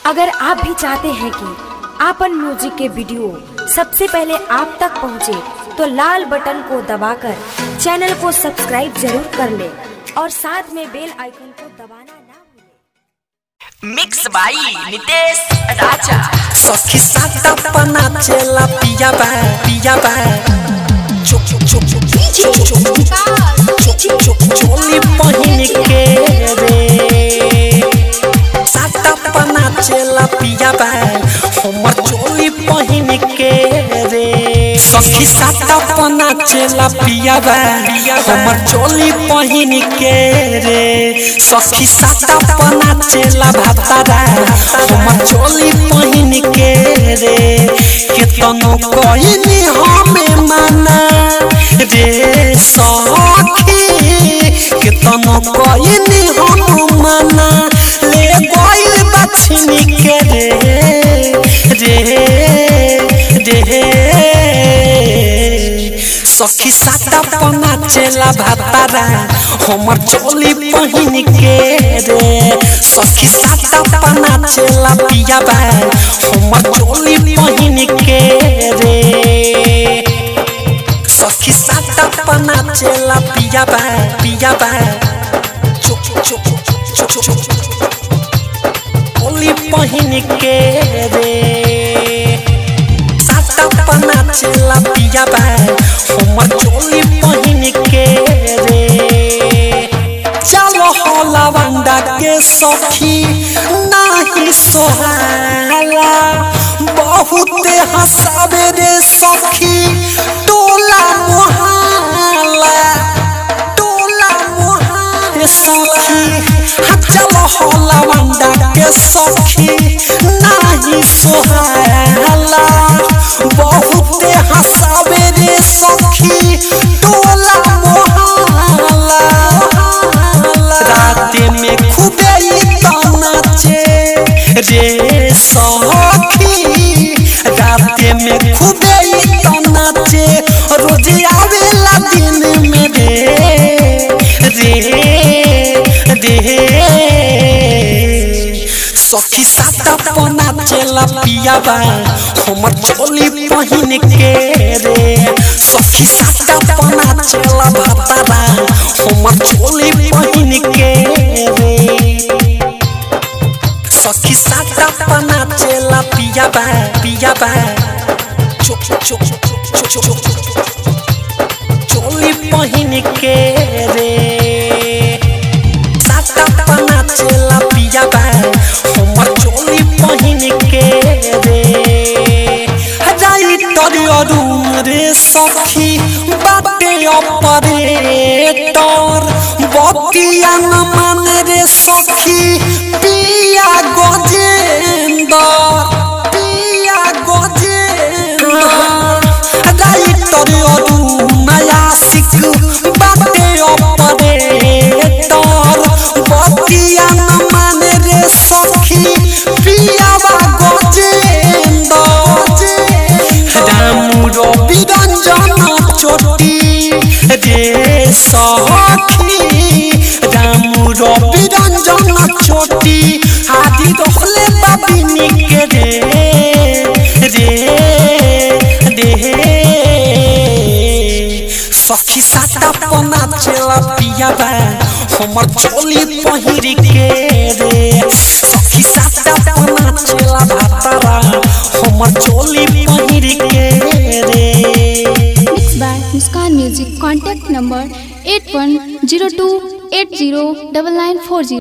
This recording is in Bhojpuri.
अगर आप भी चाहते हैं कि आपन म्यूजिक के वीडियो सबसे पहले आप तक पहुंचे, तो लाल बटन को दबाकर चैनल को सब्सक्राइब जरूर कर ले और साथ में बेल आइकन को दबाना ना भूलें। मिक्स बाई नितेश राजा सखी साता पना चला पिया बा पिया बा चुप चुप चुप चुप चुप चुप चुप चुप चोली पहिन के रे साता पना चला पिया बा हमर चोली पहिन के रे सखी साता पना चला पिया बा हमर चोली पहिन के रे सखी साता पना चला भातारा हमर चोली पहिन के रे केतनो कहिनी हमें माना रे सखी केतनो कहिनी हम माना ले गइल बछनी के रे रे रे सखी साता पना चला भातारा हमर चोली पहिन के रे सखी साता पना चला पिया बा हमर चोली पहिन के रे सखी साता पना चला पिया बा पिया बा चुप चुप चुप चुप चुप चोली पहिन के रे साता पना चला पिया बा हमर चोली पहिन के रे चलो हो लवंडा के सखी नाही सोहाला बहुत हंसावे रे सखी टोला मोहाला टोला मोहाला सखी हाँ चलो हो लवंडा के सखी नाही सोहाला बहुत हंसावे रे सखी टोला मोहाला रात में खूबे नाचे रे सखी रात में खूबे नाचे रोज आवेला दिन में रे रे रे सखी साता पना चला पिया बा हमर चोली पहिन के रे सखी साता पना चला भातारा हमर चोली पहिन के रे सखी साता पना चला पिया बा पिया बा चुप चुप चुप चुप चुप चोली पहिन के रे साता पना चला पिया बा हमर चोली पहिन के रे हजाई तोरी अरुण रे सखी बाटे ऑपरेटर बकिया न मान रे सखी पिया गजेंदर पिया गजेंदर हजाई तोरी अरुण आशिक बाटे ऑपरेटर बकिया न मान रे सखी पिया गजेंदर राम रवि रंजन चोटी रे सखी राम रवि रंजन चोटी आदि रहले बाबिनी के रे रे रे सखी साता पना चला पिया बा हमर चोली पहिर के रे सखी साता पना चला भातारा हमर चोली पहिर के रे Mixed by Muskan Music. Contact number 8102 80 9940.